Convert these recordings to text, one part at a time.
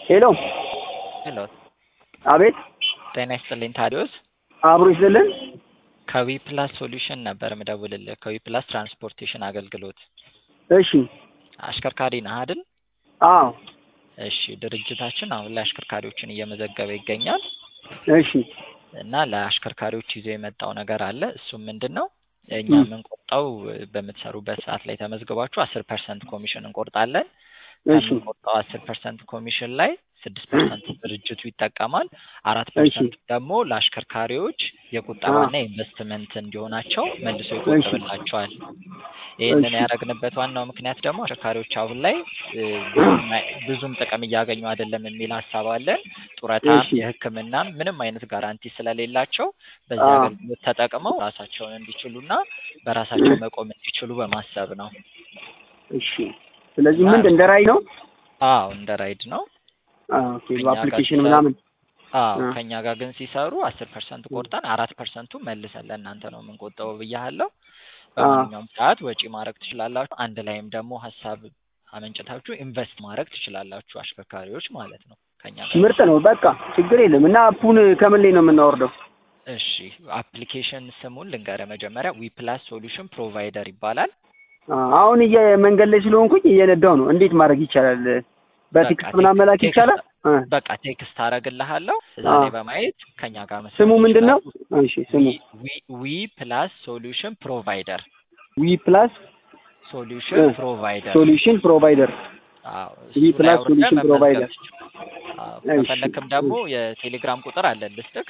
ሄሎ ሄሎ አቤት ጤና ይስጥልኝ ታዲዮስ አብሮ ይስጥልን ከዊ ፕላስ ሶሉሽን ነበር ምደውልልህ ከዊ ፕላስ ትራንስፖርቴሽን አገልግሎት እሺ አሽከርካሪ ነህ አይደል አዎ እሺ ድርጅታችን አሁን ላይ አሽከርካሪዎችን እየመዘገበ ይገኛል እሺ እና ለአሽከርካሪዎች ይዞ የመጣው ነገር አለ እሱም ምንድን ነው እኛ ም። የምንቆርጠው በምትሰሩበት ሰዓት ላይ ተመዝግባችሁ አስር ፐርሰንት ኮሚሽን እንቆርጣለን እሺ ከምንቆርጠው አስር ፐርሰንት ኮሚሽን ላይ ስድስት ፐርሰንት ድርጅቱ ይጠቀማል አራት እሺ ፐርሰንት ደግሞ ለአሽከርካሪዎች የቁጠባና የኢንቨስትመንት እንዲሆናቸው መልሶ ይቆጥብላቸዋል ይህንን እሺ ያደረግንበት ዋናው ምክንያት ደግሞ አሽከርካሪዎች አሁን ላይ እ, ብዙም አይ- ብዙም ጥቅም እያገኙ አይደለም የሚል ሀሳብ አለን ጡረታም እሺ የህክምናም ምንም አይነት ጋራንቲ ስለሌላቸው በዚህ አዎ አገልግሎት ተጠቅመው ራሳቸውን እንዲችሉና በራሳቸው መቆም እንዲችሉ በማሰብ ነው እሺ ስለዚህ እና ምንድን እንደ ራዕይ ነው አዎ እንደ ራይድ ነው አዎ ኦኬ ከኛ ጋር በአፕሊኬሽን ሲሰሩ ምናምን አዎ አ ከኛ ጋር ግን ሲሰሩ አስር ፐርሰንት እ ቆርጠን አራት ፐርሰንቱ መልሰን ለእናንተ ነው የምንቆጠበው ብያለሁ አ በማንኛውም ሰዓት ወጪ ማድረግ ትችላላችሁ አንድ ላይም ደግሞ ሀሳብ አመንጭታችሁ ኢንቨስት ማድረግ ትችላላችሁ አሽከርካሪዎች ማለት ነው ከኛ ጋር ምርጥ ነው በቃ ችግር የለም እና አፑን ከምን ላይ ነው የምናወርደው እሺ አፕሊኬሽን ስሙን ልንገርህ መጀመሪያ ዊ ፕላስ ሶሉሽን ፕሮቫይደር ይባላል አ አሁን እየ መንገድ ላይ ስለሆንኩኝ እየነዳው ነው እንዴት ማድረግ ይቻላል በቃ በቴክስት ምናምን መላክ ቴክስት ይቻላል አ በቃ ቴክስት አረግልሃለሁ እዛ አ ላይ በማየት ከኛ ጋር ስሙ መስራት ምንድን ነው ይችላሉ እሺ ስሙ ዊ ዊ ዊ ፕላስ ሶሉሽን ፕሮቫይደር ዊ ፕላስ ሶሉሽን ፕሮቫይደር ሶሉሽን ፕሮቫይደር አዎ ዊ እሱ ላይ ፕላስ አውርደህ ሶሉሽን መመዝገብ ፕሮቫይደር ትችላለህ። አዎ እሺ ከፈለክም ደግሞ እሺ የቴሌግራም ቁጥር አለን ልስጥክ።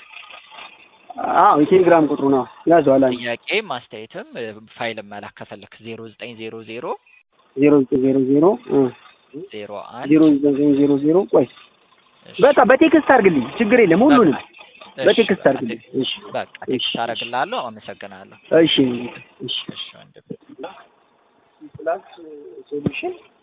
አዎ የቴሌግራም ቁጥሩ ነው ያዘዋል አንድ ጥያቄም አስተያየትም እ፣ ፋይልም መላክ ከፈለክ ዜሮ ዘጠኝ ዜሮ ዜሮ ዜሮ ዘጠኝ ዜሮ ዜሮ እ ዜሮ አንድ ዜሮ ዘጠኝ ዜሮ ዜሮ ቆይ እሺ በቃ በቴክስት አድርግልኝ ችግር የለም በቃ ሁሉንም እሺ በቴክስት በቃ አድርግልኝ ቴ- እሺ በቃ እሺ ቴክስት አደርግልሃለሁ። አመሰግናለሁ። እሺ እሺ እሺ ወንድም ፕላስ ሶሉሽን